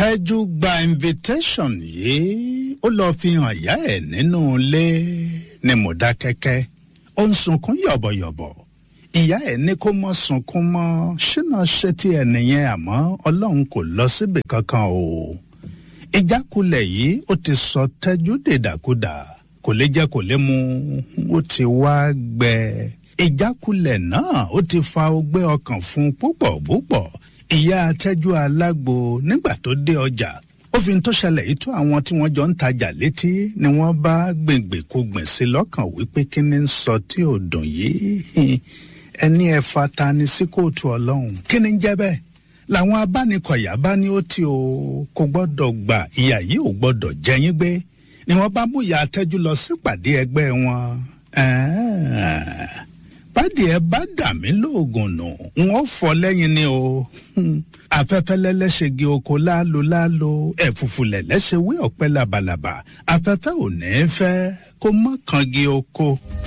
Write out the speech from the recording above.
tẹ́jú gba invitation yìí ó lọ́ọ́ fi hàn ìyá ẹ̀ nínú ilé ní mọ̀dákẹ́kẹ́ ó ń sunkún yọ̀bọ̀yọ̀bọ̀ ìyá ẹ̀ ní kó mọ́ sunkún mọ́ ṣínà ṣe tí ẹ̀ nìyẹn àmọ́ ọlọ́run kò lọ síbì kankan o ìjákulẹ̀ yìí ó ti sọ tẹ́jú dèdàkudà kò lè jẹ́ kò lè mu ó ti wá gbẹ ìjákulẹ̀ náà ó ti fa ọgbẹ́ ọkàn fún púpọ̀ púpọ̀ ìyá tẹ́jú alágbo nígbà tó dé ọjà ó fi tó ṣẹlẹ̀ yìí tó àwọn tí wọ́n jọ ń tajà létí ni wọ́n bá gbèngbè kó gbìn sí lọ́kàn wípé kí ni ń sọ tí ò dùn yìí ẹni ẹ fata ni sí kóòtù ọlọ́run kí ni ń jẹ́ bẹ́ẹ̀ làwọn abánikọ̀yà bá ní ó tí o kò gbọ́dọ̀ gbà ìyá yìí ò gbọ́dọ̀ jẹyìn gbé ni wọ́n bá mú ìyá tẹ́jú lọ sípàdé ẹgbẹ́ wọn bádìí ẹ bá dà mí lóògùn nù wọn fọ lẹ́yìn ni o afẹ́fẹ́ lẹ́lẹ́ṣẹ̀gì oko láàlò láàlò ẹ̀fùfù lẹ̀lẹ́ṣẹ̀ wé ọ̀pẹ làbàlàbà afẹ́fẹ́ ò ní fẹ́ kó mọ́ kangi oko.